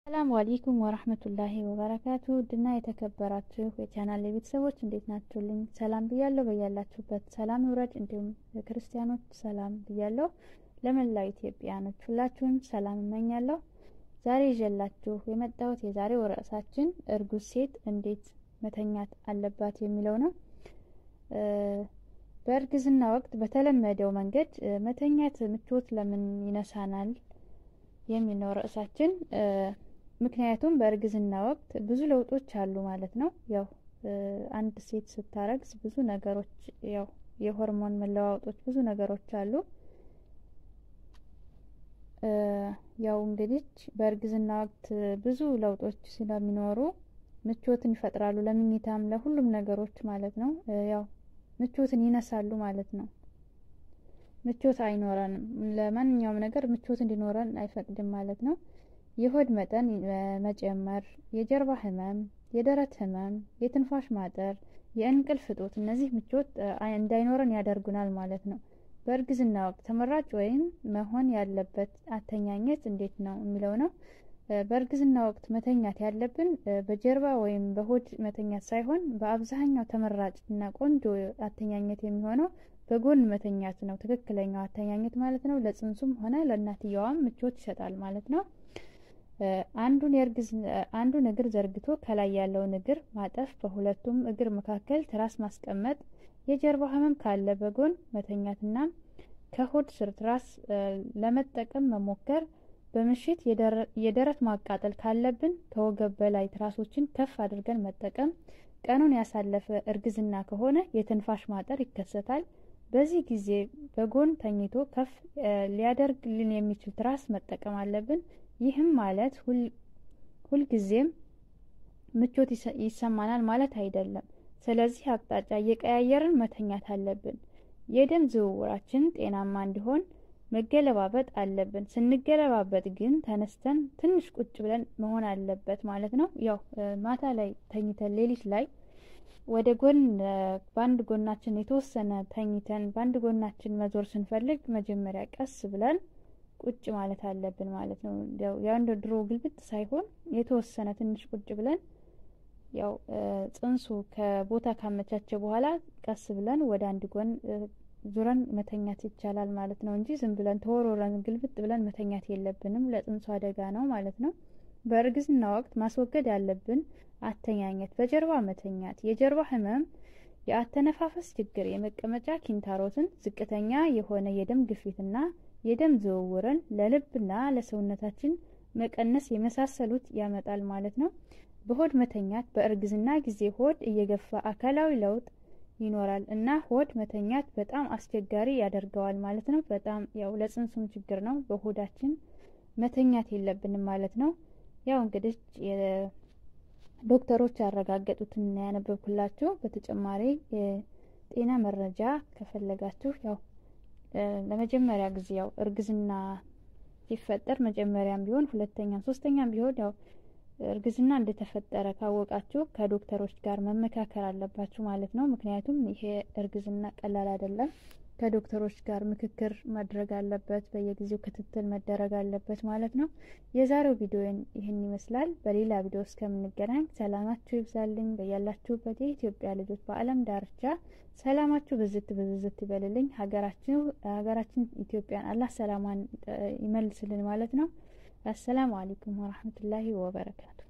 ሰላም አለይኩም ወራህመቱላሂ ወበረካቱ ውድና የተከበራችሁ የቻናል ቤተሰቦች እንዴት ናችሁልኝ? ሰላም ብያለሁ። በያላችሁበት ሰላም ይውረድ። እንዲሁም ክርስቲያኖች ሰላም ብያለሁ። ለመላው ኢትዮጵያኖች ሁላችሁም ሰላም እመኛለሁ። ዛሬ ይዤላችሁ የመጣሁት የዛሬው ርዕሳችን እርጉዝ ሴት እንዴት መተኛት አለባት የሚለው ነው። በእርግዝና ወቅት በተለመደው መንገድ መተኛት ምቾት ለምን ይነሳናል የሚል ነው ርዕሳችን። ምክንያቱም በእርግዝና ወቅት ብዙ ለውጦች አሉ ማለት ነው። ያው አንድ ሴት ስታረግዝ ብዙ ነገሮች ያው የሆርሞን መለዋወጦች ብዙ ነገሮች አሉ። ያው እንግዲህ በእርግዝና ወቅት ብዙ ለውጦች ስለሚኖሩ ምቾትን ይፈጥራሉ፣ ለምኝታም ለሁሉም ነገሮች ማለት ነው። ያው ምቾትን ይነሳሉ ማለት ነው። ምቾት አይኖረንም። ለማንኛውም ነገር ምቾት እንዲኖረን አይፈቅድም ማለት ነው። የሆድ መጠን መጨመር፣ የጀርባ ህመም፣ የደረት ህመም፣ የትንፋሽ ማጠር፣ የእንቅልፍ እጦት እነዚህ ምቾት እንዳይኖረን ያደርጉናል ማለት ነው። በእርግዝና ወቅት ተመራጭ ወይም መሆን ያለበት አተኛኘት እንዴት ነው የሚለው ነው። በእርግዝና ወቅት መተኛት ያለብን በጀርባ ወይም በሆድ መተኛት ሳይሆን በአብዛኛው ተመራጭ እና ቆንጆ አተኛኘት የሚሆነው በጎን መተኛት ነው። ትክክለኛው አተኛኘት ማለት ነው። ለጽንሱም ሆነ ለእናትየዋም ምቾት ይሰጣል ማለት ነው። አንዱን የእርግዝ አንዱን እግር ዘርግቶ ከላይ ያለውን እግር ማጠፍ፣ በሁለቱም እግር መካከል ትራስ ማስቀመጥ፣ የጀርባ ህመም ካለ በጎን መተኛትና ከሆድ ስር ትራስ ለመጠቀም መሞከር፣ በምሽት የደረት ማቃጠል ካለብን ከወገብ በላይ ትራሶችን ከፍ አድርገን መጠቀም፣ ቀኑን ያሳለፈ እርግዝና ከሆነ የትንፋሽ ማጠር ይከሰታል። በዚህ ጊዜ በጎን ተኝቶ ከፍ ሊያደርግልን የሚችል ትራስ መጠቀም አለብን። ይህም ማለት ሁልጊዜም ምቾት ይሰማናል ማለት አይደለም። ስለዚህ አቅጣጫ እየቀያየርን መተኛት አለብን። የደም ዝውውራችን ጤናማ እንዲሆን መገለባበጥ አለብን። ስንገለባበጥ ግን ተነስተን ትንሽ ቁጭ ብለን መሆን አለበት ማለት ነው። ያው ማታ ላይ ተኝተን ሌሊት ላይ ወደ ጎን በአንድ ጎናችን የተወሰነ ተኝተን በአንድ ጎናችን መዞር ስንፈልግ መጀመሪያ ቀስ ብለን ቁጭ ማለት አለብን ማለት ነው። ያው እንደ ድሮ ግልብጥ ሳይሆን የተወሰነ ትንሽ ቁጭ ብለን ያው ጽንሱ ከቦታ ካመቻቸ በኋላ ቀስ ብለን ወደ አንድ ጎን ዙረን መተኛት ይቻላል ማለት ነው እንጂ ዝም ብለን ተወርውረን ግልብጥ ብለን መተኛት የለብንም። ለጽንሱ አደጋ ነው ማለት ነው። በእርግዝና ወቅት ማስወገድ ያለብን አተኛኘት፣ በጀርባ መተኛት፣ የጀርባ ህመም፣ የአተነፋፈስ ችግር፣ የመቀመጫ ኪንታሮትን፣ ዝቅተኛ የሆነ የደም ግፊትና የደም ዝውውርን ለልብና ለሰውነታችን መቀነስ የመሳሰሉት ያመጣል ማለት ነው። በሆድ መተኛት በእርግዝና ጊዜ ሆድ እየገፋ አካላዊ ለውጥ ይኖራል እና ሆድ መተኛት በጣም አስቸጋሪ ያደርገዋል ማለት ነው። በጣም ያው ለጽንሱም ችግር ነው። በሆዳችን መተኛት የለብንም ማለት ነው። ያው እንግዲህ ዶክተሮች ያረጋገጡትን ያነበብኩላችሁ። በተጨማሪ የጤና መረጃ ከፈለጋችሁ ያው ለመጀመሪያ ጊዜ ያው እርግዝና ሲፈጠር መጀመሪያም ቢሆን ሁለተኛም ሶስተኛም ቢሆን ያው እርግዝና እንደተፈጠረ ካወቃችሁ ከዶክተሮች ጋር መመካከር አለባችሁ ማለት ነው። ምክንያቱም ይሄ እርግዝና ቀላል አይደለም። ከዶክተሮች ጋር ምክክር ማድረግ አለበት። በየጊዜው ክትትል መደረግ አለበት ማለት ነው። የዛሬው ቪዲዮን ይህን ይመስላል። በሌላ ቪዲዮ እስከምንገናኝ ሰላማችሁ ይብዛልኝ። በያላችሁበት የኢትዮጵያ ልጆች በዓለም ዳርቻ ሰላማችሁ ብዝት ብዝዝት ይበልልኝ። ሀገራችን ሀገራችን ኢትዮጵያን አላህ ሰላሟን ይመልስልን ማለት ነው። አሰላሙ አለይኩም ወራህመቱላሂ ወበረካቱ